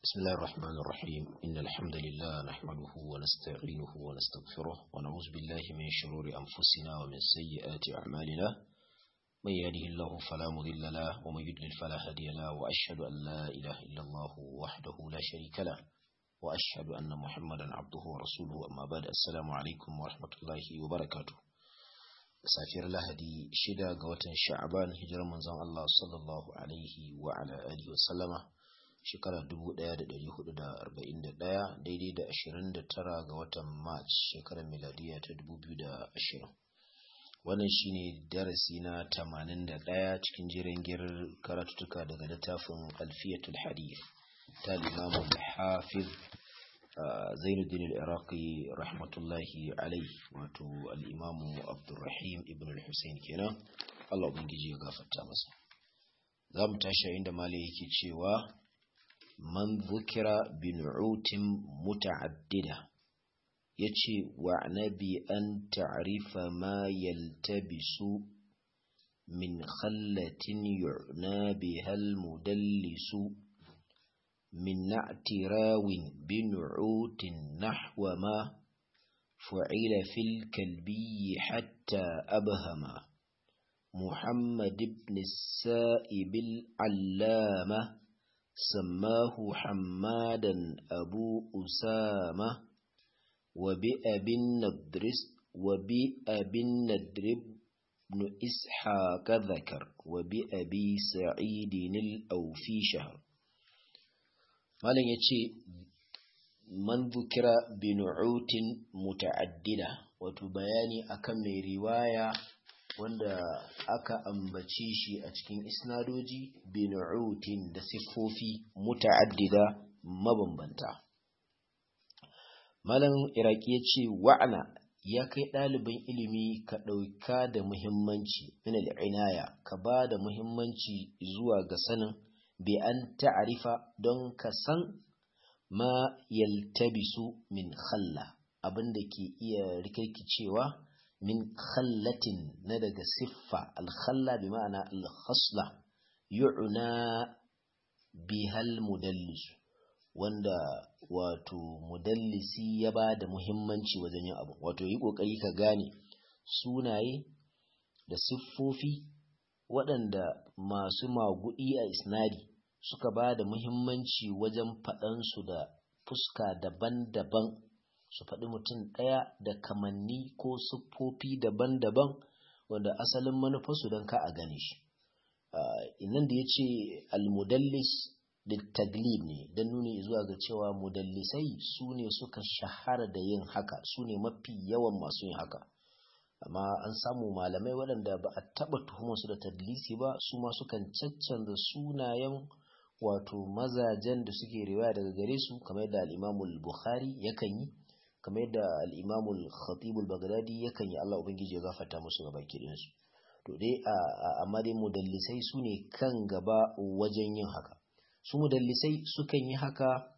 بسم الله الرحمن الرحيم إن الحمد لله نحمده ونستعينه ونستغفره ونعوذ بالله من شرور أنفسنا ومن سيئات أعمالنا من يهده الله فلا مضل له ومن يضلل فلا هادي له وأشهد أن لا إله إلا الله وحده لا شريك له وأشهد أن محمدا عبده ورسوله أما بعد السلام عليكم ورحمة الله وبركاته safiyar lahadi shida ga watan sha'aban hijirar manzon Allah sallallahu alaihi wa ala alihi wa sallama shekarar 1441 daidai da 29 ga watan march shekarar miladiya ta 2020 wannan shine darasi na 81 cikin jiran girar karatutuka daga littafin alfiyatul hadith ta limamun hafiz zainuddin al-iraqi rahmatullahi alaihi wato al-imamu abdurrahim ibn al-husayn kenan Allah ubangiji ya gafarta masa za mu tashi inda malai yake cewa man zukira bi nu'utin muta'addida yace wa nabi an ta'rifa ma yaltabisu min khallatin yu'na bihal mudallisu من نعت راو بنعوت نحو ما فعل في الكلبي حتى أبهما محمد بن السائب العلامة سماه حمادا أبو أسامة وبأبي الندرس وبأبي الندرب بن إسحاق ذكر وبأبي سعيد الأوفي شهر malam ya ce man zukira binu'utin muta'addida wato bayani akan mai riwaya wanda aka ambaci shi a cikin isnadoji binu'utin da siffofi muta'addida mabambanta malam iraki ya ce wa'ana ya kai ɗalibin ilimi ka ɗauka da muhimmanci min al'inaya ka ba da muhimmanci zuwa ga sanin bi an ta'arifa don ka san ma yaltabisu min khalla abin da ke iya rikirkicewa min khallatin na daga siffa alkhalla bi ma'ana alkhasla yu'na bihal mudallis wanda wato mudallisi ya ba da muhimmanci wajen yin abu wato yi kokari ka gane sunaye da siffofi waɗanda masu maguɗi a isnadi suka ba da muhimmanci wajen faɗansu da fuska daban-daban su faɗi mutum ɗaya da kamanni ko siffofi daban-daban wanda asalin manufarsu don ka a gane shi inan da ya ce almudallis da taglib ne don nuni zuwa ga cewa mudallisai su ne suka shahara da yin haka su ne mafi yawan masu yin haka amma an samu malamai waɗanda ba a taɓa tuhumarsu da tadlisi ba su ma sukan caccanza sunayen wato mazajen da suke riwaya daga gare su kamar yadda al'imamul bukhari yakan yi kamar yadda al'imamul khatibul bagdadi yakan yi allah ubangiji ya gafarta musu gaba kiɗinsu to dai amma dai mudallisai su ne kan gaba wajen yin haka su mudallisai sukan yi haka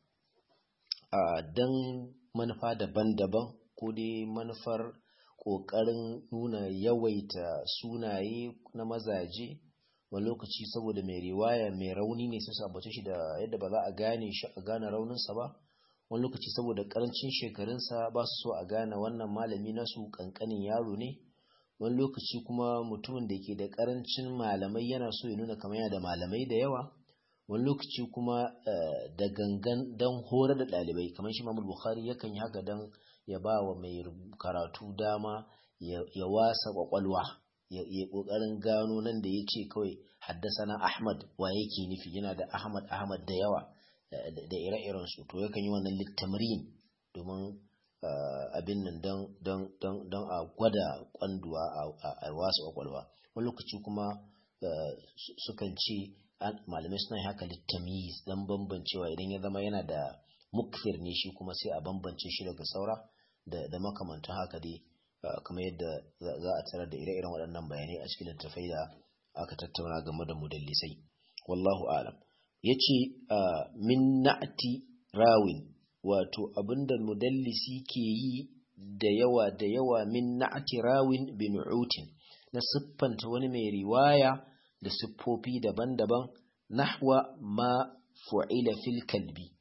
don manufa daban-daban ko dai manufar ƙoƙarin nuna yawaita sunaye na mazaje wani lokaci saboda mai riwaya mai rauni ne sai su ambace shi da yadda ba za a gane shi a gane rauninsa ba wani lokaci saboda ƙarancin shekarunsa ba su so a gane wannan malami nasu ƙanƙanin yaro ne wani lokaci kuma mutumin da ke da ƙarancin malamai yana so ya nuna kamar yana da malamai da yawa wani lokaci kuma da gangan don horar da ɗalibai kamar shi mamul bukhari yakan yi haka don ya ba wa mai karatu dama ya wasa kwakwalwa ya kokarin gano nan da ya ce kawai haddasana ahmad wa yake nufi yana da ahmad ahmad da yawa da ire-iren su to yakan yi wannan littamrin domin abin nan don a gwada kwanduwa a wasa kwakwalwa wani lokaci kuma sukan ce malamai suna haka littamiz don bambancewa idan ya zama yana da mukfir ne shi kuma sai a bambance shi daga saura da makamantan haka dai kamar yadda za a tarar da ire-iren waɗannan bayanai a cikin littattafai da aka tattauna game da mudallisai wallahu alam ya ce min na'ati rawin wato abinda mudallisi ke yi da yawa da yawa min na'ati rawin bin utin na siffanta wani mai riwaya da siffofi daban-daban nahwa ma fu'ila fil kalbi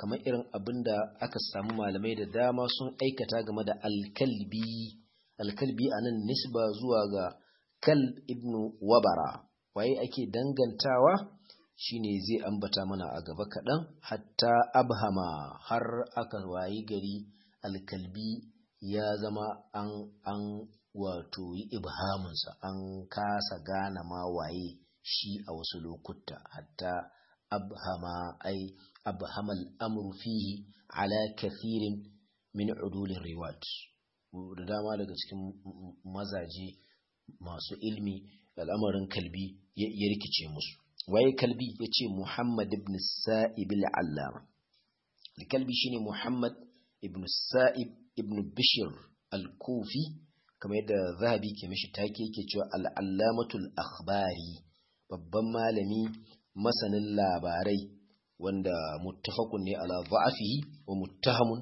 kamar irin abin da aka samu malamai da dama sun aikata game da alkalbi alkalbi a nan nisba zuwa ga kal ibnu wabara waye ake dangantawa shine zai ambata mana a gaba kaɗan hatta abhama har aka wayi gari alkalbi ya zama an an wato yi ibhaminsa an kasa gane ma waye shi a wasu lokuta hatta abhama ai abhama al'amru fihi ala kathirin min udulin riwat da dama daga cikin mazaje masu ilmi al'amarin kalbi ya rikice musu waye kalbi ya ce muhammad ibn sa'ib al'allama kalbi shine muhammad ibn sa'ib ibn bishir al-kufi kamar yadda zahabi ke mishi take yake cewa al'allamatul akhbari babban malami masanin labarai wanda muttafaqun ne ala dha'afihi wa muttahamun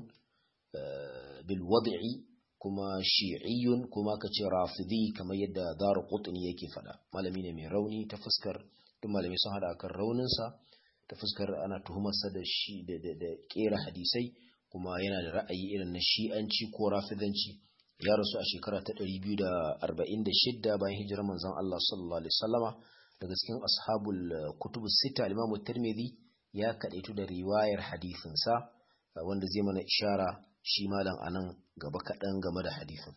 bil wad'i kuma shi'iyyun kuma kace rafidi kamar yadda daru qutni yake fada malami ne mai rauni ta fuskar duk malami sun hada kan rauninsa ta fuskar ana tuhumarsa da shi da da kera hadisai kuma yana da ra'ayi irin na shi'anci ko rafidanci ya rasu a shekara ta 246 bayan hijirar manzon Allah sallallahu alaihi wasallama daga cikin ashabul kutub sita al-Imam Tirmidhi ya kadaitu da riwayar hadisin sa wanda zai mana ishara shi malam anan gaba kadan game da hadisin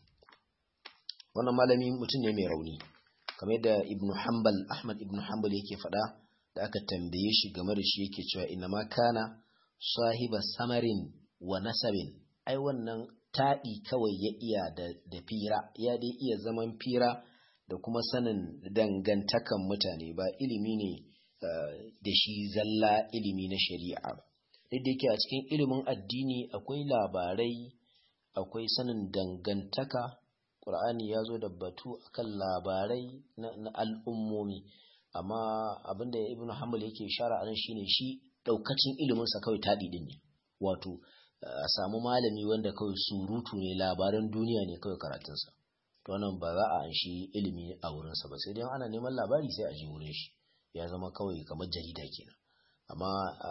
wannan malami mutum ne mai rauni kamar da Ibn Hanbal Ahmad Ibn Hanbal yake faɗa da aka tambaye shi game da shi yake cewa inna ma kana sahiba samarin wa nasabin ai wannan taɗi kawai ya iya da fira ya dai iya zaman fira da kuma sanin dangantakan mutane ba ilimi ne da shi zalla ilimi na shari'a ba duk da yake a cikin ilimin addini akwai labarai akwai sanin dangantaka ƙur'ani ya zo da batu akan labarai na al'ummomi amma abinda ibn hanbal yake shara anan shine shi ɗaukacin iliminsa kawai taɗi ɗin ne wato a samu malami wanda kawai surutu ne labaran duniya ne kawai karatunsa to wannan ba za a anshi ilimi a wurinsa ba sai dai ana neman labari sai a ji wurin shi ya zama kawai kamar jarida kenan amma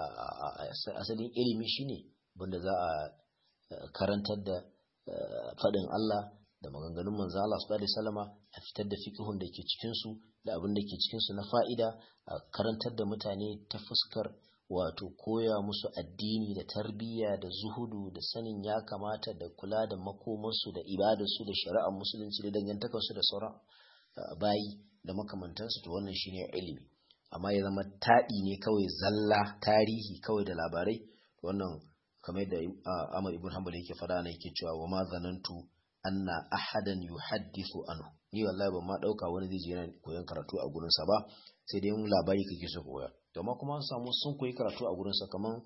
asalin ilimi shine wanda za a karantar da faɗin Allah da maganganun manzo Allah sallallahu alaihi wasallama a fitar da fiqhun da ke cikin su da abin da ke cikin su na fa'ida a karantar da mutane ta fuskar wato koya musu addini da tarbiyya da zuhudu da sanin ya kamata da kula da makomansu da ibadarsu da shari'ar musulunci da dangantakarsu da sauran bayi da makamantansu to wannan shine ilimi amma ya zama taɗi ne kawai zalla tarihi kawai da labarai wannan kamar da Ahmad ibn Hanbal yake faɗa ne yake cewa wa ma zanantu anna ahadan yuhaddithu anhu ni wallahi ban ma dauka wani zai je yana koyon karatu a gurin sa ba sai dai mun labari kake so koya to amma kuma an samu sun koyi karatu a gurin sa kaman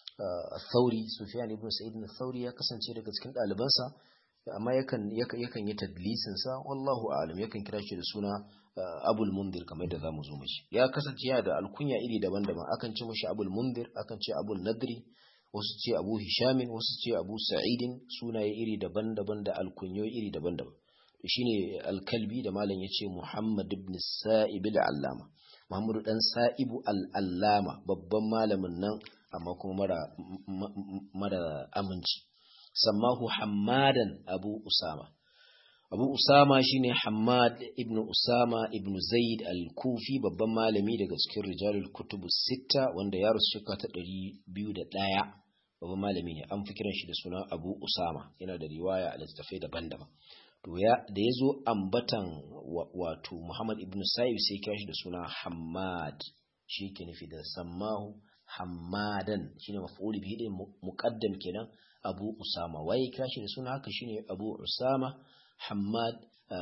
Thauri Sufyan ibn Sa'id Thauri ya kasance daga cikin ɗalibansa amma yakan yakan yi tadlisin sa wallahu a'lam yakan kira shi da suna Abul Mundir kamar da zamu zo mishi ya kasance yana da alkunya iri daban-daban akan ce mishi Abul Mundir akan ce Abul Nadri wasu ce Abu Hishamin wasu ce Abu Sa'idin sunaye iri daban-daban da alkunyo iri daban-daban shine alkalbi da malam yace Muhammad ibn Sa'ib al-Allama Muhammadu dan Sa'ibu al-Allama babban malamin nan amma kuma mara mara aminci sammahu Hammadan Abu Usama Abu Usama shine Hammad ibn Usama ibn Zaid al-Kufi babban malami daga cikin rijalul kutubu sitta wanda ya rasu shekara ta 201 babban malami ne an fi kiran shi da suna Abu Usama yana da riwaya a littattafai daban-daban to ya da yazo ambatan wato Muhammad ibn Sa'ib sai kira shi da suna Hammad shi ke nufi da sammahu Hammadan shine maf'ul bihi din muqaddam kenan Abu Usama waye kira shi da suna haka shine Abu Usama Hammad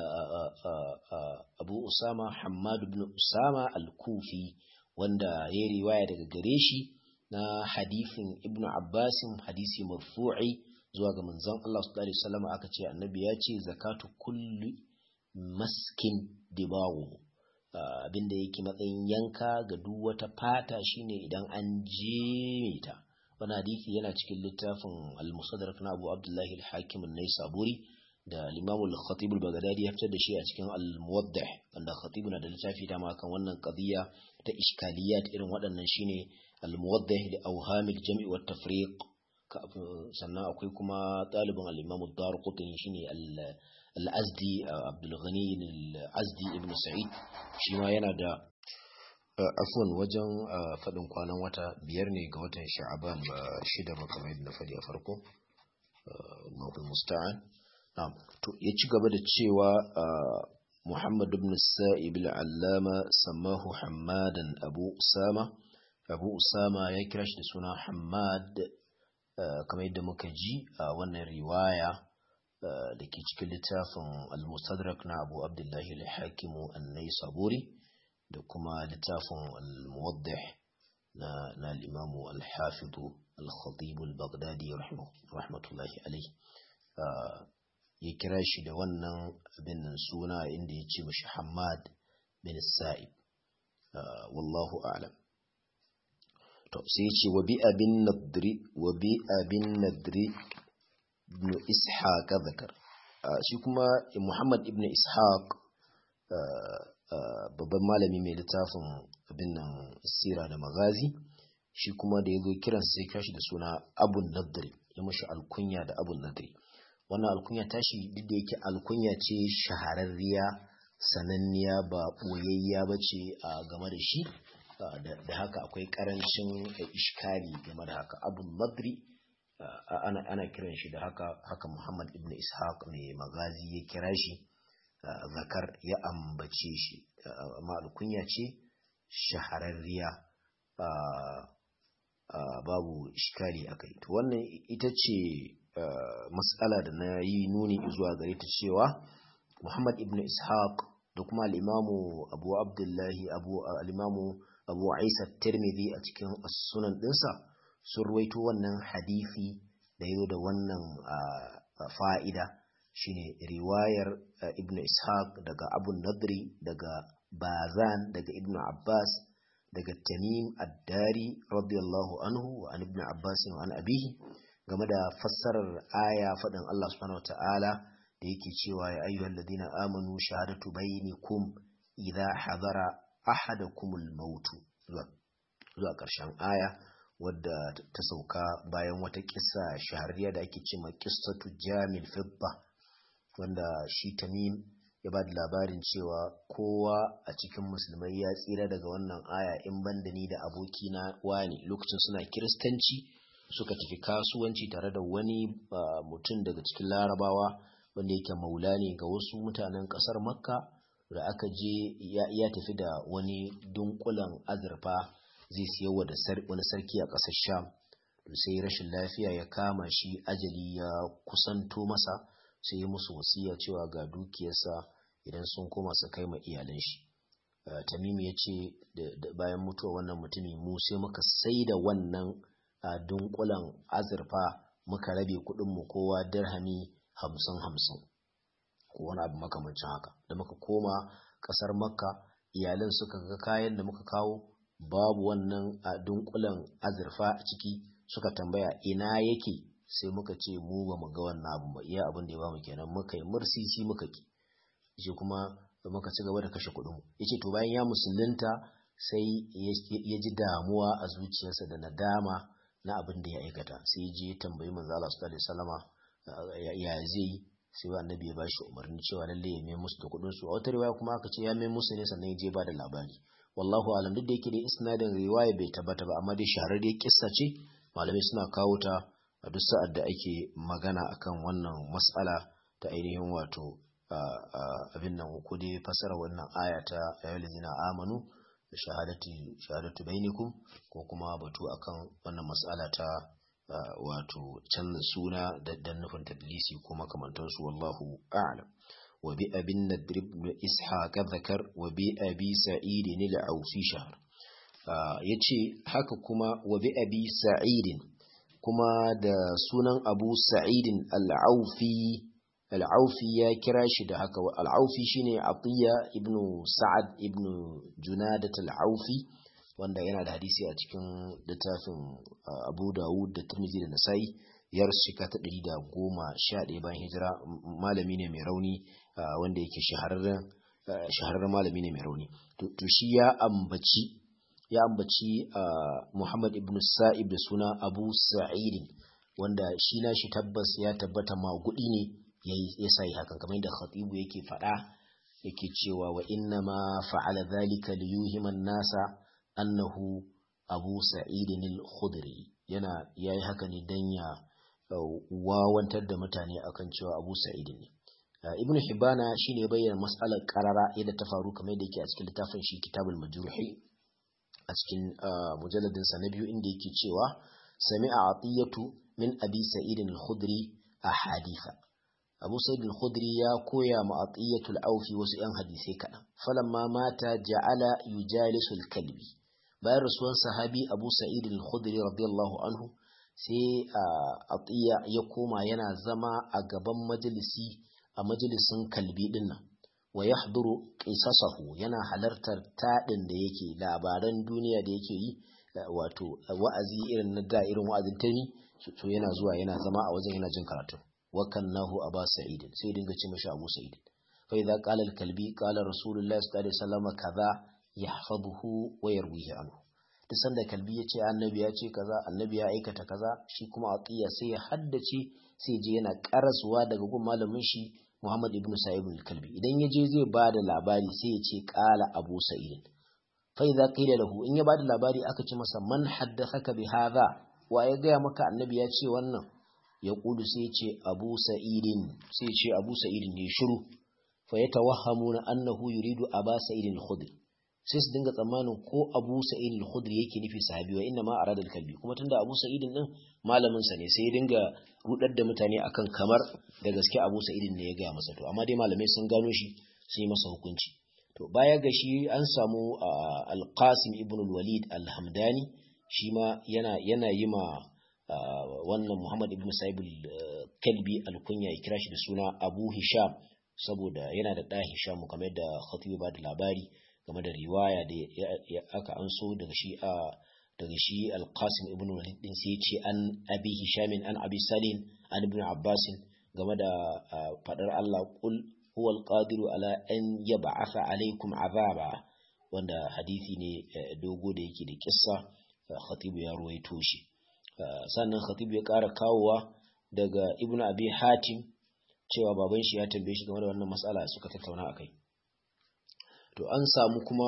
Abu Usama Hammad ibn Usama al-Kufi wanda ya riwaya daga gare shi na hadithin Ibn Abbasin hadisi marfu'i zuwa ga manzon Allah sallallahu alaihi wasallam aka ce annabi ya ce zakatu kulli maskin dibawu abinda yake matsayin yanka ga duk wata fata shine idan an jeme ta wani hadisi yana cikin littafin al-musaddarak na Abu Abdullahi al-Hakim an-Naisaburi da al-Imam al-Khatib al-Baghdadi ya fitar da shi a cikin al-Muwaddah wanda Khatib na da littafi dama kan wannan qadiya ta iskaliyat irin waɗannan shine al-muwaddih li awhamil jam'i wat tafriq sannan akwai kuma ɗalibin al-imam ad-darqutni shine al-azdi abdul ghani al-azdi ibn sa'id shi ma yana da afwan wajen faɗin kwanan wata biyar ne ga watan sha'aban ba shida ba kamar yadda na faɗi a farko Allahu musta'an na'am to ya ci gaba da cewa Muhammad ibn Sa'ib al-Allama sammahu Hammadan Abu Usama Abu Usama ya kira shi da suna Hammad kamar yadda muka ji a wannan riwaya da ke cikin littafin al-Mustadrak na Abu Abdullah al-Hakim an-Naisaburi da kuma littafin al-Muwaddih na na al-Imam al-Hafiz al-Khatib al-Baghdadi rahmatullahi alayhi ya kira shi da wannan abin suna inda ya ce mashi Hamad bin Sa'ib wallahu a'lam to sai ya ce wa bi abin nadri wa bi abin nadri ibn ishaq zakar shi kuma Muhammad ibn ishaq babban malami mai littafin abin nan sira da magazi shi kuma da ya zo kiransa sai kashi da suna abun nadri ya mashi alkunya da abun nadri wannan alkunya tashi duk da yake alkunya ce shahararriya sananniya ba ɓoyayya ba ce a game da shi da haka akwai ƙarancin ishkali game da haka abun madri ana kiran shi da haka haka muhammad ibn ishaq mai magazi ya kira shi zakar ya ambace shi amma alkunya ce shahararriya babu ishkali akai to wannan ita ce matsala da na yi nuni zuwa gare ta cewa Muhammad ibn Ishaq da kuma al'imamu Abu Abdullahi Abu al'imamu Abu Isa Tirmidhi a cikin sunan ɗinsa sun ruwaito wannan hadisi da yazo da wannan fa'ida shine riwayar ibn Ishaq daga Abu Nadri daga Bazan daga Ibn Abbas daga Tamim Ad-Dari radiyallahu anhu wa an Ibn Abbas wa an abihi game da fassarar aya faɗin Allah subhanahu ta'ala da yake cewa ya ayyuhal ladina amanu shahadatu bainakum idza hadara ahadakumul maut zuwa ƙarshen aya wadda ta sauka bayan wata kissa shahararriya da ake cewa qissatu jamil fidda wanda shi tamim ya ba da labarin cewa kowa a cikin musulmai ya tsira daga wannan aya in banda ni da abokina wani lokacin suna kiristanci suka tafi kasuwanci tare da wani mutum daga cikin larabawa wanda yake maula ne ga wasu mutanen kasar makka da aka je ya tafi da wani dunkulan azurfa zai siyarwa da wani sarki a ƙasar sham sai rashin lafiya ya kama shi ajali ya kusanto masa sai yi musu wasiya cewa ga dukiyarsa idan sun koma su kai ma iyalan shi tamimi ya ce bayan mutuwa wannan mutumi mu sai muka sai da wannan a dunkulan azurfa muka rabe mu kowa dirhami hamsin hamsin ko wani abu makamancin haka da muka koma ƙasar makka iyalan suka ga kayan da muka kawo babu wannan a dunkulan azurfa a ciki suka tambaya ina yake sai muka ce mu ba mu ga wannan abu ba iya abin da ya bamu kenan muka yi mursisi muka ki shi kuma muka ci gaba da kashe kuɗin mu yace to bayan ya musulunta sai ya ji damuwa a zuciyarsa da nadama na abin da ya aikata sai je ya tambayi manzo Allah sallallahu alaihi wasallama ya zai sai annabi ya bashi umarni cewa lalle ya mai musu da kuɗin su a wata riwaya kuma aka ce ya mai musu ne sannan ya je ba da labari wallahu alam duk da yake dai isnadin riwaya bai tabbata ba amma dai shahararriyar kissa ce malamai suna kawo ta a duk sa'ad da ake magana akan wannan mas'ala ta ainihin wato abin nan ko dai fasara wannan aya ta ayyuhallazina amanu da shahadati shahadatu bainakum ko kuma batu akan wannan mas'ala ta wato canza suna da dan nufin tadlisi ko makamantansu wallahu a'lam wa bi abin nadr ibn ishaq zakar wa bi abi sa'id al-aufi shahr yace haka kuma wa bi abi sa'id kuma da sunan abu sa'id al-aufi al-aufi ya kira shi da haka al-aufi shine atiya ibn sa'ad ibn junadat al-aufi wanda yana da hadisi a cikin littafin abu dawud da turmizi da nasai ya rasu shika ta ɗari da goma sha ɗaya bayan hijira malami ne mai rauni wanda yake shahararren malami ne mai rauni to shi ya ambaci ya ambaci Muhammad ibn Sa'ib da suna Abu Sa'id wanda shi na shi tabbas ya tabbata magudi ne ya sai hakan kamar yadda khatibu yake faɗa yake cewa wa inna ma fa'ala dhalika liyuhiman nasa annahu Abu Sa'id al-Khudri yana yayi haka ne dan ya wawantar da mutane akan cewa Abu Sa'id ne Ibn Hibana shine bayyana mas'alar qarara yadda ta faru kamar yadda yake a cikin littafin shi Kitabul Majruhi a cikin mujalladin sa na biyu inda yake cewa sami'a atiyatu min Abi Sa'id al-Khudri ahaditha Abu Sa'id al-Khudri ya koya ma atiyatul aufi wasu yan hadisai kaɗan falamma mata ja'ala yujalisu al-kalbi bayan rasuwan sahabi Abu Sa'id al-Khudri radiyallahu anhu sai atiya ya koma yana zama a gaban majalisi a majalisin kalbi din nan wa yahduru qisasahu yana halartar tadin da yake labaran duniya da yake yi wato wa'azi irin na da irin wa'azin tani to yana zuwa yana zama a wajen yana jin karatu wa kannahu aba sa'id sai dinga ce mashi abu sa'id fa idza qala al-kalbi qala rasulullahi sallallahu alaihi wasallam kaza yahfazuhu wa yarwihi anhu duk sanda kalbi ya ce annabi ya ce kaza annabi ya aikata kaza shi kuma aqiya sai ya haddace sai je yana karasuwa daga gun malamin shi Muhammad ibn Sa'ib al-Kalbi idan ya je zai bada labari sai ya ce qala Abu Sa'id fa idza qila lahu in ya bada labari aka ce masa man haddathaka bi hadha wa ya gaya maka annabi ya ce wannan ya kudu sai ya ce Abu Sa'id sai ya ce Abu Sa'id ne shiru fa yatawahhamuna annahu yuridu Aba Sa'id al-Khudri sai su dinga tsammanin ko Abu Sa'id al-Khudri yake nufi sahabi wa inna ma arada al-kalbi kuma tunda Abu Sa'id din malamin sa ne sai ya dinga rudar da mutane akan kamar da gaske Abu Sa'id ne ya gaya masa to amma dai malamai sun gano shi sai masa hukunci to baya ga shi an samu Al-Qasim ibn al-Walid al-Hamdani shi ma yana yana yi ma wannan Muhammad ibn Sa'ib al-Kalbi al-Kunya ya kira shi da suna Abu Hisham saboda yana da ɗa Hisham kamar yadda Khatib ba da labari game da riwaya da aka anso daga shi a daga shi al-qasim ibn walid din sai ce an abi hisham an abi salim an ibn abbas game da fadar Allah qul huwa al-qadiru ala an yab'atha alaykum azaba wanda hadisi ne dogo da yake da kissa khatib ya ruwaito shi sannan khatib ya ƙara kawowa daga ibn abi hatim cewa baban shi ya tambaye shi game da wannan matsala suka tattauna akai to an samu kuma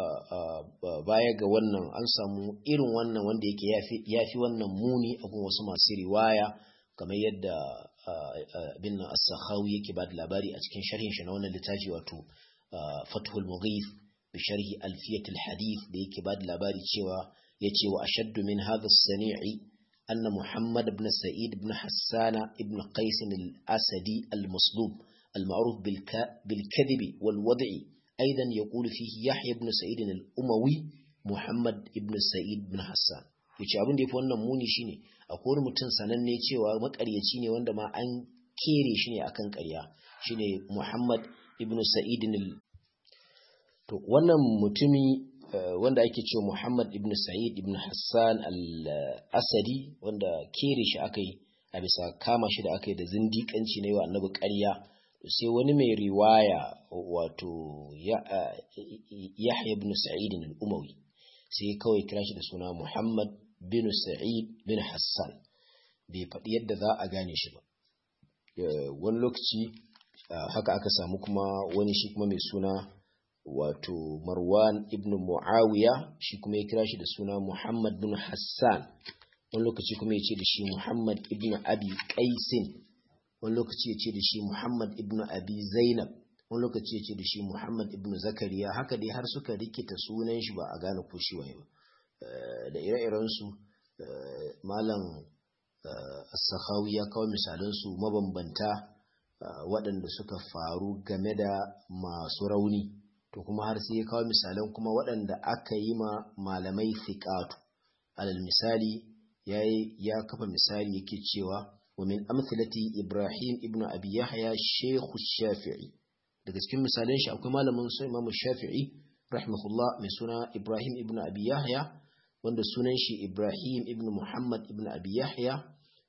baya ga wannan an samu irin wannan wanda yake ya fi wannan muni a gun wasu masu riwaya kamar yadda bin as-sakhawi yake ba da labari a cikin sharhin shi na wannan littafi wato fathul mughith bi sharhi alfiyat al-hadith da yake ba da labari cewa yace wa ashaddu min hadha as-sani'i anna muhammad ibn sa'id ibn hassana ibn qais al-asadi al-maslub المعروف بالكذب والوضع أيضا يقول فيه يحيى بن سعيد الأموي محمد بن سعيد بن حسان yace abin da yafi wannan muni shine akwai wani mutum sananne cewa makaryaci ne wanda ma an kere shi ne akan ƙarya shine Muhammad ibn Sa'id to wannan mutumi wanda ake cewa Muhammad ibn Sa'id ibn Hassan al-Asadi wanda kere shi akai a bisa kama shi da akai da zindiƙanci ne wa annabi ƙarya sai wani mai riwaya wato Yahya ibn Sa'id al-Umawi sai kawai kira shi da suna Muhammad bin Sa'id bin Hassan bai faɗi yadda za a gane shi ba wani lokaci haka aka samu kuma wani shi kuma mai suna wato Marwan ibn Muawiya shi kuma ya kira shi da suna Muhammad bin Hassan wani lokaci kuma ya ce da shi Muhammad ibn Abi Qaisin wani lokaci ya ce da shi Muhammad ibn Abi Zainab wani lokaci ya ce da shi Muhammad ibn Zakariya haka dai har suka rikita sunan shi ba a gane ko shi waye ba da ire-iren su malam As-Sakhawi ya kawo misalan su mabambanta waɗanda suka faru game da masu rauni to kuma har sai ya kawo misalan kuma waɗanda aka yi ma malamai fiqatu alal misali ya kafa misali yake cewa ومن أمثلة إبراهيم ابن أبي يحيى شيخ الشافعي daga cikin misalan shi akwai malamin su Imam Shafi'i rahimahullah mai suna Ibrahim ibn Abi Yahya wanda sunan shi Ibrahim ibn Muhammad ibn Abi Yahya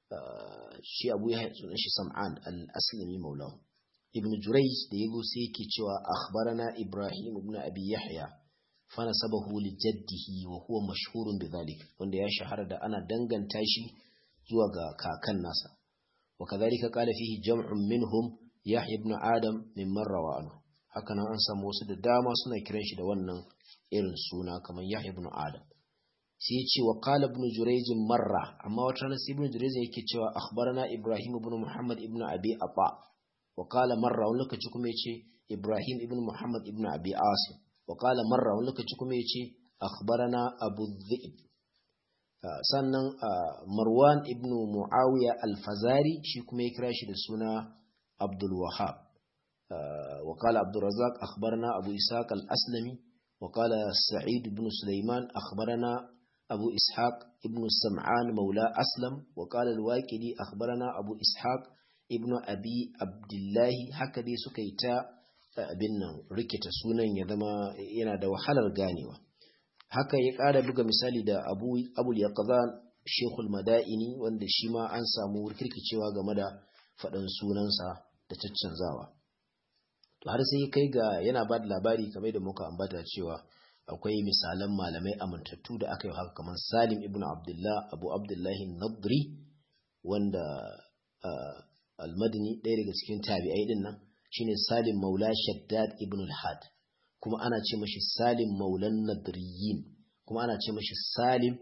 shi Abu Yahya sunan shi Sam'an al-Aslami maulahu Ibn Jurayj da yago sai yake cewa akhbarana Ibrahim ibn Abi Yahya fa nasabahu li jaddihi wa huwa mashhurun bidhalik wanda ya shahara da ana danganta shi zuwa ga kakan nasa wa kadhalika qala fihi jam'un minhum yahya ibn adam mimman rawa anhu haka nan an samu wasu da dama suna kiran shi da wannan irin suna kamar yahya ibn adam sai ya ce wa qala ibn jurayj marra amma wata ranar ibn jurayj yake cewa akhbarana ibrahim ibn muhammad ibn abi ata wa qala marra wani lokaci kuma yace ibrahim ibn muhammad ibn abi asim wa qala marra wani lokaci kuma yace akhbarana abu dhib sannan marwan ibn muawiya al-fazari shi kuma ya kira shi da suna abdul wahab wa qala abdul razzaq akhbarana abu ishaq al-aslami wa qala sa'id ibn sulaiman akhbarana أبو إسحاق ابن السمعان مولى أسلم وقال الواكدي أخبرنا أبو إسحاق ابن أبي عبد الله هكذا سكيتا abin rikita sunan ya zama yana da wahalar ganewa haka ya ƙara buga misali da abu abul yaqzan shekul madaini wanda shi ma an samu rikirkicewa game da faɗan sunansa da caccanzawa to har sai kai ga yana ba da labari kamar da muka ambata cewa akwai misalan malamai amintattu da aka yi haka kamar Salim ibn Abdullah Abu Abdullahi Nadri wanda al-Madini ɗaya daga cikin tabi'ai din nan shine Salim Maula Shaddad ibn al-Had kuma ana ce mashi Salim Maulan Nadriyin kuma ana ce mashi Salim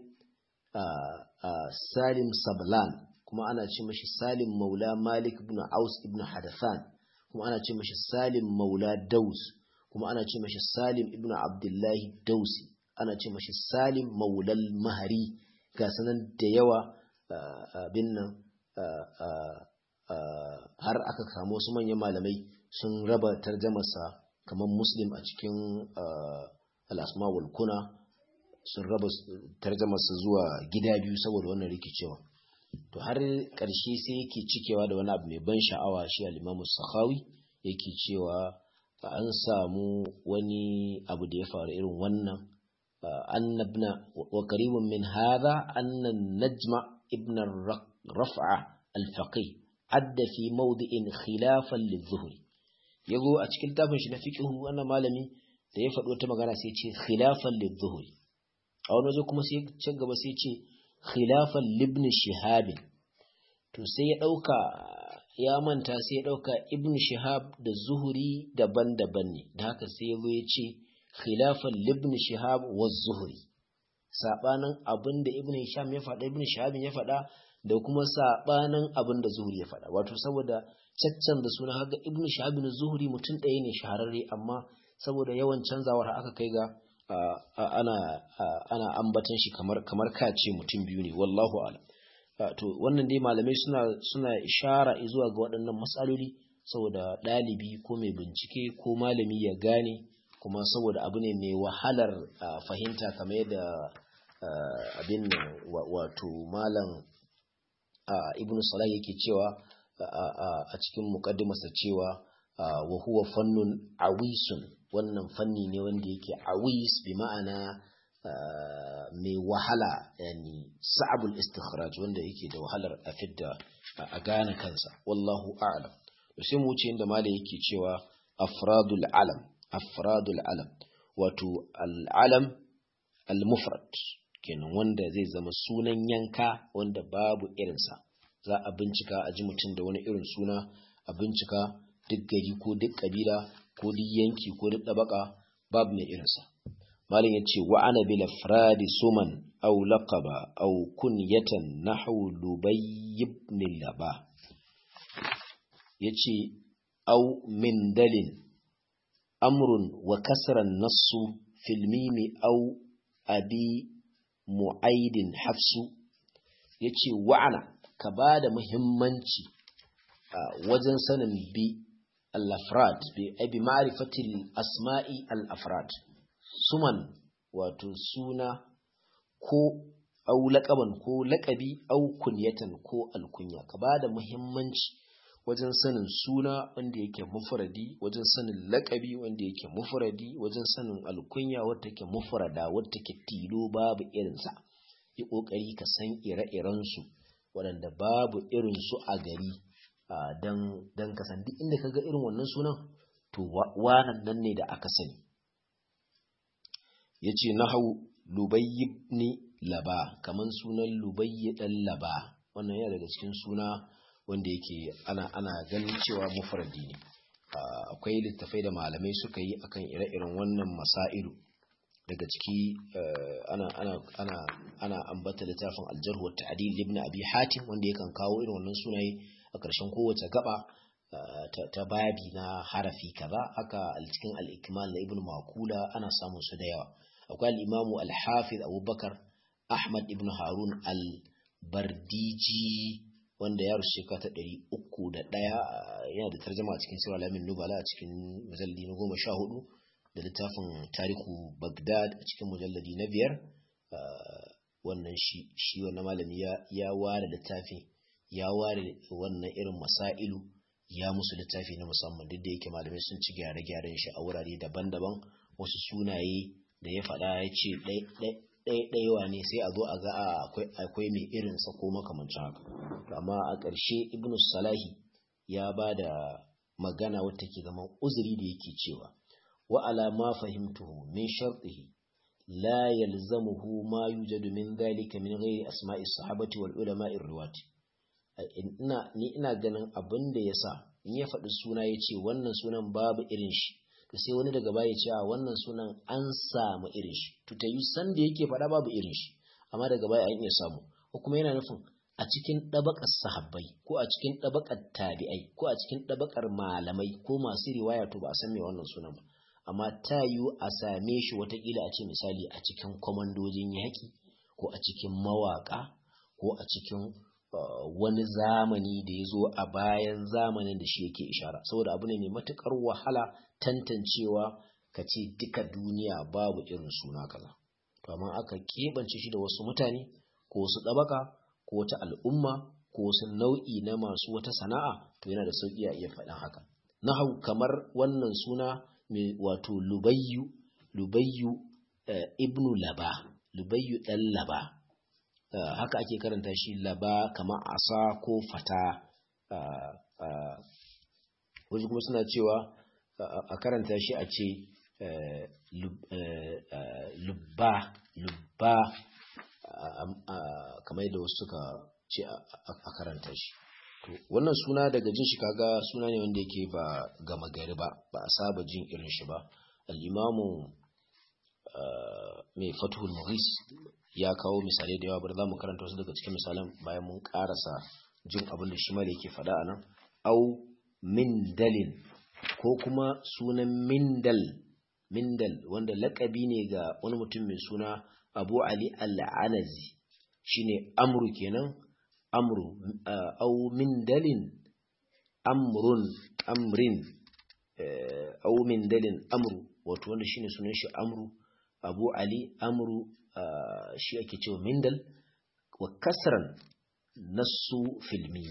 Salim Sablan kuma ana ce mashi Salim Maula Malik ibn Aus ibn Hadathan kuma ana ce mashi Salim Maula Daus kuma ana ce mashi Salim ibn Abdullahi Dausi ana ce mashi Salim Maulal Mahari ga sanan da yawa abin nan har aka samu wasu manyan malamai sun raba tarjamarsa kamar Muslim a cikin al-asma wal kuna sun raba tarjamarsa zuwa gida biyu saboda wannan rikicewa to har ƙarshe sai yake cikewa da wani abu mai ban sha'awa shi al-Imam Sakhawi yake cewa an samu wani abu da ya faru irin wannan annabna wa qaribun min hadha anna najma ibn raf'a al-faqih adda fi mawdi'in khilafan lizuhri yago a cikin tafin shi na fiqh wannan malami da ya faɗo ta magana sai ce khilafan lizuhri a wani waje kuma sai can gaba sai ce khilafan libn shihab to sai ya dauka ya manta sai ya ɗauka ibn shihab da zuhuri daban-daban ne da haka sai ya zo ya ce khilafan libn shihab wa zuhuri sabanin abin da ibn hisham ya faɗa ibn shihab ya faɗa da kuma sabanin abin da zuhuri ya faɗa wato saboda caccan da suna haka ibn shihab da zuhuri mutum ɗaya ne shahararre amma saboda yawan canzawar aka kai ga ana ana ambatan shi kamar kamar kace mutum biyu ne wallahu a'lam to wannan dai malamai suna suna ishara zuwa ga waɗannan matsaloli saboda ɗalibi ko mai bincike ko malami ya gane kuma saboda abu ne mai wahalar fahimta kamar yadda abin nan wato malam ibn salah yake cewa a cikin muqaddimarsa cewa wa huwa fannun awisun wannan fanni ne wanda yake awis bi ma'ana mai wahala yani sa'abul istikhraj wanda yake da wahalar a fidda a gane kansa wallahu a'lam to sai mu wuce inda malai yake cewa afradul alam afradul alam wato al-alam al-mufrad kenan wanda zai zama sunan yanka wanda babu irinsa za a bincika a ji mutum da wani irin suna a bincika duk gari ko duk kabila ko duk yanki ko duk ɗabaka babu mai irinsa malin ya ce wa'ana bil afradi suman aw laqaba aw kunyatan nahwu lubay ibn laba yace aw min dalin amrun wa kasran nassu fil mimi aw abi mu'aidin hafsu yace wa'ana ka bada muhimmanci wajen sanin bi al-afrad bi abi ma'rifatil asma'i al-afrad suman wato suna ko au laƙaban ko laƙabi au kunyatan ko alkunya ka ba da muhimmanci wajen sanin suna wanda yake mufradi wajen sanin laƙabi wanda yake mufradi wajen sanin alkunya wadda take mufrada wadda take tilo babu irinsa yi ƙoƙari ka san ire-irensu waɗanda babu irinsu a gari don ka san duk inda ka ga irin wannan sunan to wanan nan ne da aka sani yace nahu lubayy ibn laba kaman sunan lubayy dan laba wannan yana daga cikin suna wanda yake ana ana ganin cewa mufradi ne akwai littafai da malamai suka yi akan ire-iren wannan masailu daga ciki ana ana ana ana ambata littafin aljarh wa ta'dil ibn abi hatim wanda yakan kawo irin wannan sunaye a ƙarshen kowace gaba ta babi na harafi kaza haka a cikin al-ikmal na ibn makula ana samun su da yawa akwai al-imamu al-hafiz abubakar ahmad ibn harun al-bardiji wanda ya rushe ka ta ɗari uku da ɗaya yana da tarjama a cikin sirra lamin nubala a cikin mujalladi na goma sha hudu da littafin tarihu bagdad a cikin mujalladi na biyar wannan shi shi wannan malami ya ware littafi ya ware wannan irin masailu ya musu littafi na musamman duk da yake malamai sun ci gyare-gyaren shi a wurare daban-daban wasu sunaye da ya faɗa ya ce ɗaiɗaiwa ne sai a zo a ga akwai mai irinsa ko makamancin haka amma a ƙarshe ibn salahi ya ba da magana wata ke zama uzuri da yake cewa wa ala ma fahimtuhu min shartihi la yalzamuhu ma yujadu min dhalika min ghairi asma'i sahabati wal ulama'i riwati ina ni ina ganin abin da yasa in ya faɗi suna ya ce wannan sunan babu irin shi to sai wani daga baya ce a wannan sunan an samu irin shi to ta yi san da yake faɗa babu irin shi amma daga baya an iya samu ko kuma yana nufin a cikin ɗabakar sahabbai ko a cikin ɗabakar tabi'ai ko a cikin ɗabakar malamai ko masu riwaya to ba a san me wannan sunan ba amma ta yiwu a same shi watakila a ce misali a cikin kwamandojin yaƙi ko a cikin mawaƙa ko a cikin wani zamani da ya zo a bayan zamanin da shi yake ishara saboda abu ne mai matuƙar wahala tantancewa ka ce duka duniya babu irin suna kaza to amma aka keɓance shi da wasu mutane ko wasu ɗabaka ko wata al'umma ko wasu nau'i na masu wata sana'a to yana da sauƙi a iya faɗin haka nahau kamar wannan suna mai wato lubayyu lubayyu ibnu laba lubayyu ɗan laba haka ake karanta shi laba kamar asa ko fata wasu kuma suna cewa a karanta shi a ce lubba lubba kamar yadda wasu suka ce a karanta shi to wannan suna daga jin shi kaga suna ne wanda yake ba gama gari ba ba a saba jin irin shi ba al'imamu mai fatuhul mughis ya kawo misalai da yawa bari za mu karanta wasu daga cikin misalan bayan mun karasa jin abin da shi mala yake faɗa a nan au mindalin ko kuma sunan mindal mindal wanda lakabi ne ga wani mutum mai suna abu ali al'anazi shine amru kenan amru au mindalin amrun amrin au mindalin amru wato wanda shine sunan shi amru abu ali amru shi ake cewa mindal wa kasran nasu filmi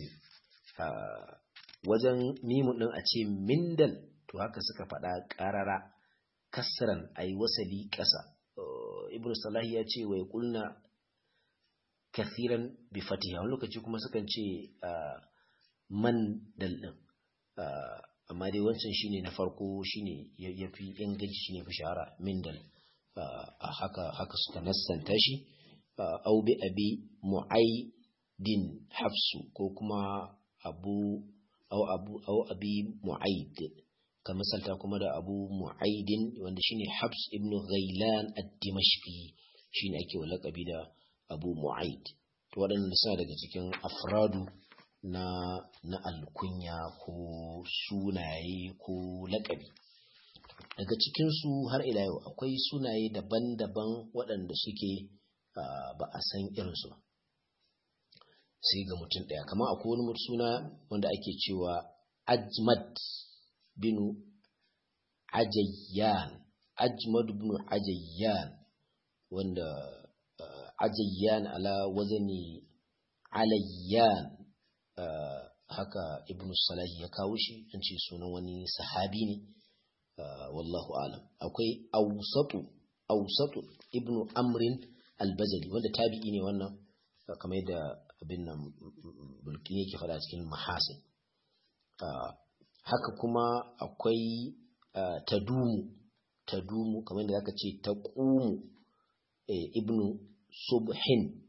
wajen mimun din a ce mindal to haka suka faɗa ƙarara kasran a yi wasali ƙasa ibn salahi ya ce wai kulna kathiran bi fatiha wani lokaci kuma sukan ce man dal din amma dai wancan shine na farko shine yafi inganci shine fi shahara mindal haka haka suka nassanta shi au bi abi mu'aidin hafsu ko kuma abu au abu au abi mu'aid ka misalta kuma da abu mu'aidin wanda shine hafs ibn ghailan ad-dimashqi shine ake wa laqabi da abu mu'aid to waɗannan suna daga cikin afradu na na alkunya ko sunaye ko laƙabi daga cikinsu har ila yau akwai sunaye daban-daban waɗanda suke ba a san irinsu ba sai ga mutum ɗaya kamar akwai wani suna wanda ake cewa ajmad binu ajayyan ajmad binu ajayyan wanda ajayyan ala wazani alayyan haka ibnu salahi ya kawo shi an ce sunan wani sahabi ne wallahu alam akwai ausatu ausatu ibnu amrin albazali wanda tabi'i ne wannan kamar yadda abin nan bulkin yake fada cikin mahasin haka kuma akwai tadumu tadumu kamar da zaka ce taqumu ibnu subhin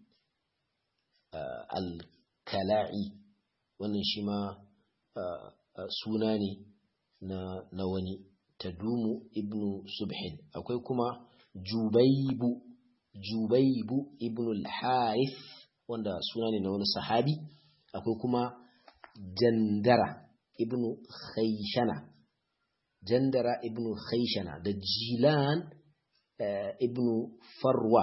al-kala'i wannan shi ma suna ne na wani tadumu ibnu subhin akwai kuma jubaibu jubaibu ibnu al-harith wanda suna ne na wani sahabi akwai kuma jandara ibnu khayshana jandara ibnu khayshana da jilan ibnu farwa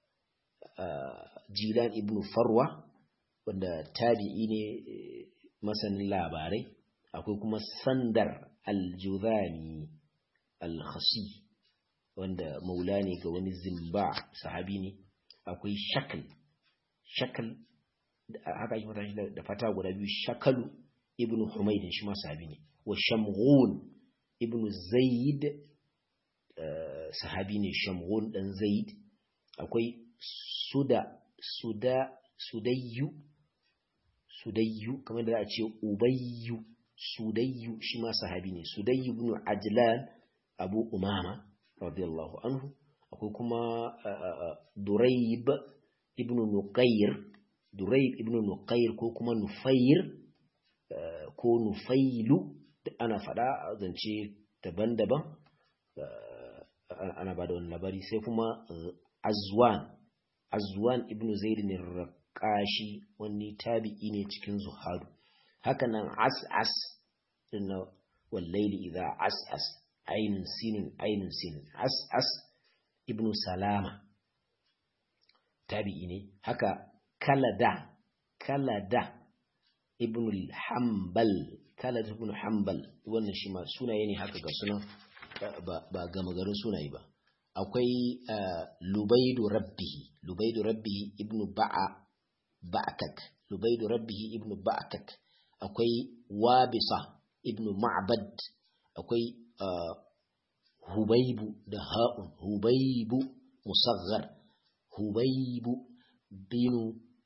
jilan ibnu farwa wanda tabi'i ne masanin labarai akwai kuma sandar aljuzani alkhasi wanda maula ne ga wani zimba sahabi ne akwai shakal shakal haka ake fata shi da fata guda biyu shakalu ibnu humaydin shi ma sahabi ne wa shamghun ibnu zaid sahabi ne shamghun dan zaid akwai suda suda sudayyu sudayyu kamar da za a ce ubayyu sudayyu shi ma sahabi ne sudayyu ibn ajlan abu umama radiyallahu anhu akwai kuma durayb ibn nuqayr durayb ibn nuqayr ko kuma nufayr ko nufailu ana fada zance daban-daban ana ba da wani labari sai kuma azwan azwan ibn zaid ne raqashi wani tabi'i ne cikin zuhadu haka nan as'as inna wallaili idza as'as ainun sinin ainun sinin as'as ibn salama tabi'i ne haka kalada kalada ibn hanbal kalada ibn hanbal wannan shi ma sunaye ne haka ga sunan ba gama garin sunaye ba akwai lubaidu rabbihi lubaidu rabbihi ibnu ba'a ba'kak lubaidu rabbihi ibnu ba'kak akwai wabisa ibnu ma'bad akwai hubaibu da ha'un hubaibu musaghar hubaibu binu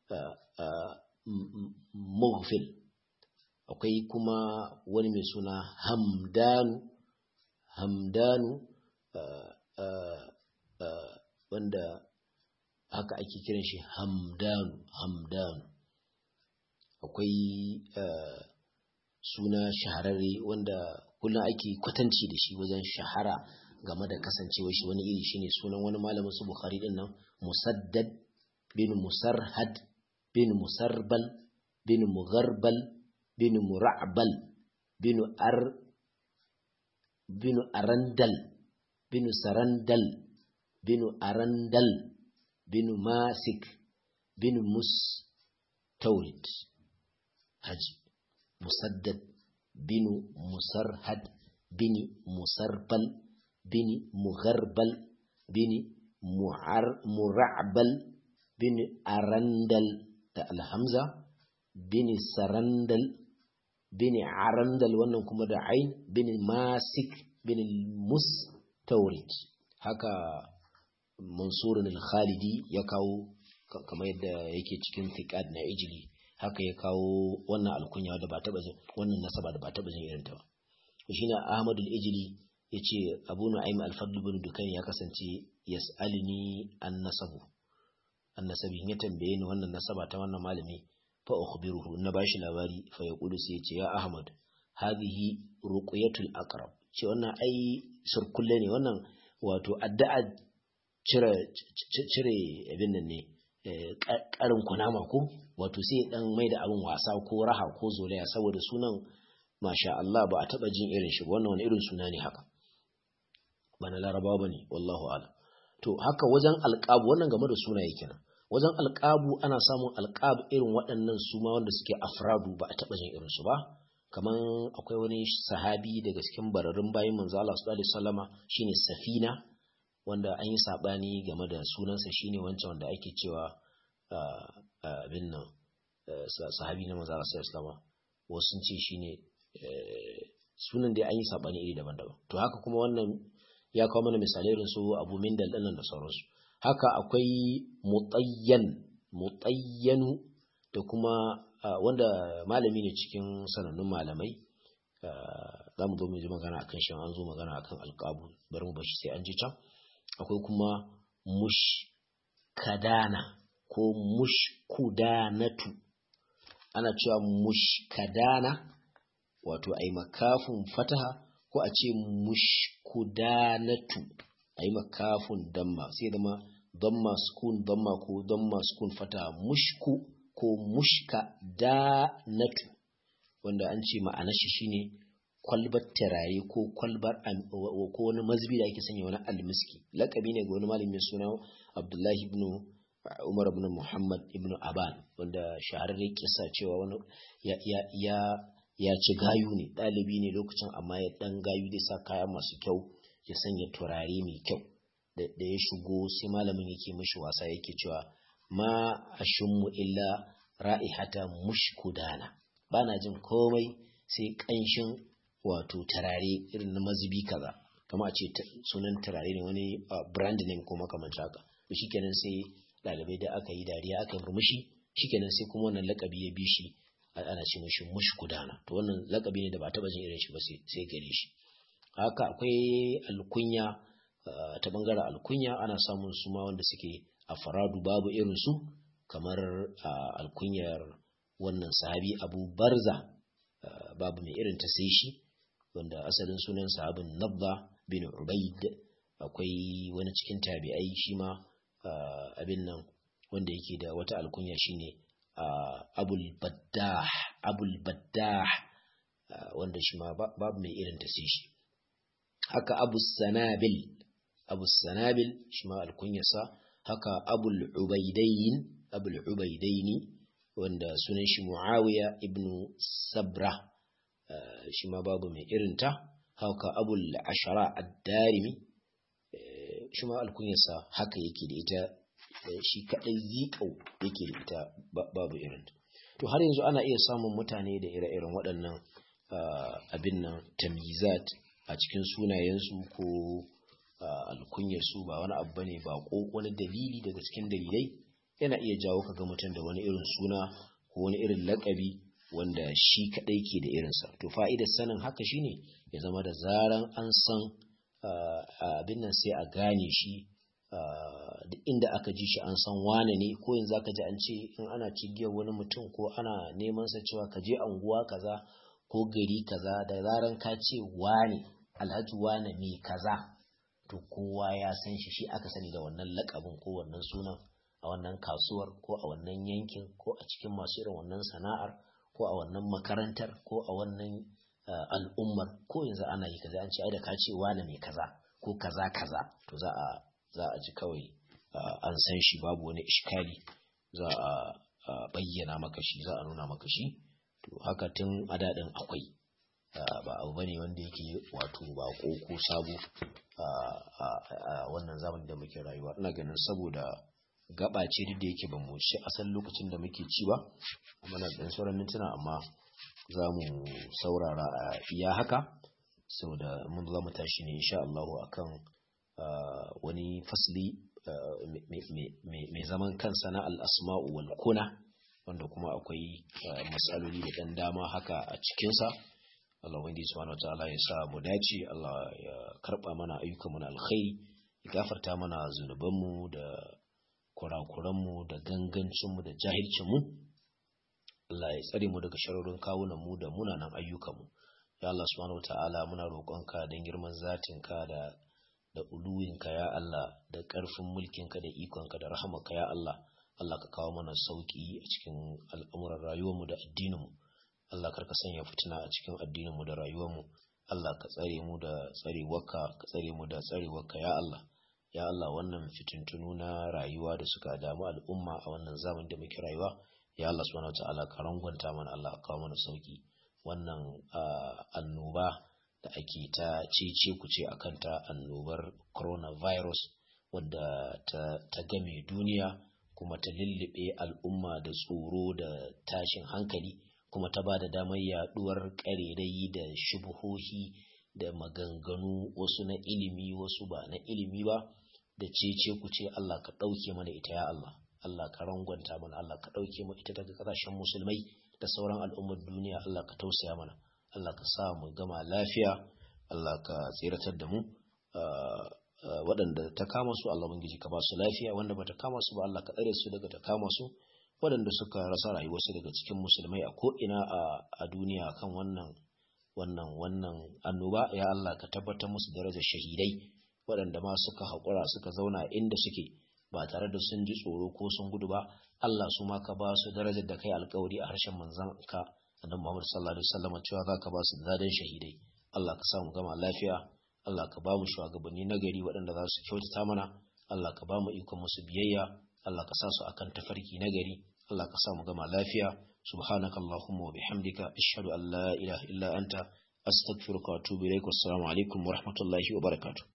mughfil akwai kuma wani mai suna hamdanu hamdanu wanda haka ake kiran shi hamdanu hamdanu akwai suna shahararre wanda kullum ake kwatanci da shi wajen shahara game da kasancewa shi wani iri shine sunan wani malamin su bukhari din nan musaddad bin musarhad bin musarbal bin mugharbal bin mura'bal bin ar bin arandal bin sarandal bin arandal bin masik bin mustawrid haji musaddad bin musarhad bin musarbal bin mugharbal bin mura'bal bin arandal da alhamza bin sarandal bin arandal wannan kuma da ain bin masik bin mustawrid haka mansurun al-khalidi ya kawo kamar yadda yake cikin fiqad na ijli haka ya kawo wannan alkunya da ba taba jin wannan nasaba da ba taba jin irin ta ba shine ahmad al-ijli yace abu nu'aym al-fadl bin dukan ya kasance yas'alni an nasabu an nasabi ya tambaye ni wannan nasaba ta wannan malami fa ukhbiruhu na bashi labari fa yaqulu sai yace ya ahmad hadhihi ruqyatul aqrab ce wannan ai surkulle ne wannan wato addu'a cire cire abin nan ne karin kunama ko wato sai dan mai da abin wasa ko raha ko zolaya saboda sunan masha Allah ba a taba jin irin shi wannan wani irin suna ne haka ba na larabawa bane wallahu a'lam to haka wajen alqabu wannan game da sunaye kenan wajen alqabu ana samun alqab irin waɗannan su ma wanda suke afradu ba a taba jin irin su ba kaman akwai wani sahabi daga cikin bararin bayin manzo Allah sallallahu alaihi wasallama shine Safina wanda an yi sabani game da sunansa shine wancan wanda ake cewa abin nan sahabi na manzo Allah sallallahu alaihi wasallama wasu sun ce shine sunan da an yi sabani iri daban-daban to haka kuma wannan ya kawo mana misalai irin su Abu Mindal dinnan da sauransu haka akwai mutayyan mutayyanu da kuma wanda malami ne cikin sanannun malamai za mu zo mu ji magana akan shi an zo magana akan alqabu bari mu bashi sai an ji can akwai kuma mushkadana ko mushkudanatu ana cewa mushkadana wato ai makafin fataha ko a ce mushkudanatu ai makafin damma sai zama damma sukun damma ko damma sukun fataha mushku ko mushka danatu wanda an ce ma'anar shi shine kwalbar turare ko kwalbar ko wani mazbi da ake sanya wani almiski lakabi ne ga wani malami mai suna Abdullahi ibn Umar ibn Muhammad ibn Aban wanda shahararren kisa cewa wani ya ya ya ci gayu ne ɗalibi ne lokacin amma ya ɗan gayu zai sa kaya masu kyau ya sanya turare mai kyau da ya shigo sai malamin yake mishi wasa yake cewa ma ashummu illa ra'ihata mushkudana bana jin komai sai ƙanshin wato turare irin na mazubi kaza kama a ce sunan turare ne wani brand name ko makamanci haka to shikenan sai ɗalibai da aka yi dariya aka yi murmushi shikenan sai kuma wannan lakabi ya bi shi ana ce mashi mushkudana to wannan lakabi ne da ba taba jin irin shi ba sai gare shi haka akwai alkunya ta bangaren alkunya ana samun su ma wanda suke a faradu babu irin su kamar alkunyar wannan sahabi abu barza babu mai irin ta sai shi wanda asalin sunan sahabin nabba bin ubaid akwai wani cikin tabi'ai shi ma abin nan wanda yake da wata alkunya shine abul baddah abul baddah wanda shi ma babu mai irin ta sai shi haka abu sanabil abu sanabil shi ma alkunyarsa haka abul ubaidain abul ubaidaini wanda sunan shi muawiya ibnu sabra shi ma babu mai irinta haka abul ashara ad-darimi shi ma alkunyarsa haka yake da ita shi kadai zikau yake da ita babu irinta to har yanzu ana iya samun mutane da ire-iren waɗannan abin nan tamizat a cikin sunayensu ko alkunyarsu ba wani abu bane ba ko wani dalili daga cikin dalilai yana iya jawo ka ga mutum da wani irin suna ko wani irin lakabi wanda shi kadai ke da irinsa to fa'idar sanin haka shine ya zama da zaran an san abin nan sai a gane shi duk inda aka ji shi an san wane ne ko yanzu aka ji an ce in ana cigiyar wani mutum ko ana neman sa cewa ka je anguwa kaza ko gari kaza da zaran ka ce wane alhaji wane mai kaza to kowa ya san shi shi aka sani da wannan lakabin ko wannan sunan a wannan kasuwar ko a wannan yankin ko a cikin masu irin wannan sana'ar ko a wannan makarantar ko a wannan al'ummar ko yanzu ana yi kaza an ce ai da ka ce wane mai kaza ko kaza kaza to za a za a ji kawai an san shi babu wani iskali za a bayyana maka shi za a nuna maka shi to haka tun a daɗin akwai ba abu bane wanda yake wato ba ko sabo a wannan zamani da muke rayuwa ina ganin saboda gaba ce duk da yake ba mu ci asalin lokacin da muke ci ba muna da sauran mintuna amma za mu saurara a iya haka saboda mun za mu tashi ne insha Allah akan wani fasli mai zaman kansa na al'asma'u wal kuna wanda kuma akwai matsaloli da ɗan dama haka a cikinsa Allah wanda subhanahu wa ta'ala ya sa mu dace Allah ya karɓa mana ayyukanmu na alkhairi ya gafarta mana zunubanmu da kurakuranmu da gangancinmu da jahilcinmu Allah ya tsare mu daga sharorin kawunanmu da munanan ayyukanmu ya Allah subhanahu wa ta'ala muna roƙonka don girman zatinka da da uluwinka ya Allah da ƙarfin mulkinka da ikonka da rahamarka ya Allah Allah ka kawo mana sauƙi a cikin al'amuran rayuwarmu da addininmu Allah karka sanya fitina a cikin addininmu da rayuwarmu Allah ka tsare mu da tsarewarka ka tsare mu da tsarewarka ya Allah ya Allah wannan fitintunu na rayuwa da suka damu al'umma a wannan zaman da muke rayuwa ya Allah subhanahu wataala ka rangwanta mana Allah ka kawo mana sauƙi wannan annoba da ake ta cece ku ce akan ta annobar coronavirus wadda ta, ta game duniya kuma ta lullube al'umma da tsoro da tashin hankali kuma ta ba da damar yaduwar ƙarerayi da shubuhohi da maganganu wasu na ilimi wasu ba na ilimi ba da cece ku ce Allah ka ɗauke mana ita ya Allah Allah ka rangwanta mana Allah ka ɗauke mu ita daga ƙasashen musulmai da sauran al'ummar duniya Allah ka tausaya mana Allah ka sa mu gama lafiya Allah ka tsiratar da mu waɗanda ta kama su Allah ubangiji ka ba su lafiya wanda bata kama su ba Allah ka tsare su daga ta kama su waɗanda suka rasa rayuwarsu daga cikin musulmai a ko'ina a duniya kan wannan wannan wannan annoba ya Allah ka tabbatar musu darajar shahidai waɗanda ma suka haƙura suka zauna inda suke ba tare da sun ji tsoro ko sun gudu ba Allah su ma ka ba su darajar da kai alkawari a harshen manzon ka annabi Muhammad sallallahu alaihi wasallam cewa za ka ba su dadan shahidai Allah ka sa mu gama lafiya Allah ka ba mu shugabanni nagari waɗanda za su kyautata mana Allah ka ba mu ikon musu biyayya Allah ka sa su akan tafarki nagari Allah ka sa mu gama lafiya subhanaka allahumma wa bihamdika ashhadu an la ilaha illa anta astaghfiruka wa atubu ilaik wassalamu alaikum wa rahmatullahi wa barakatuh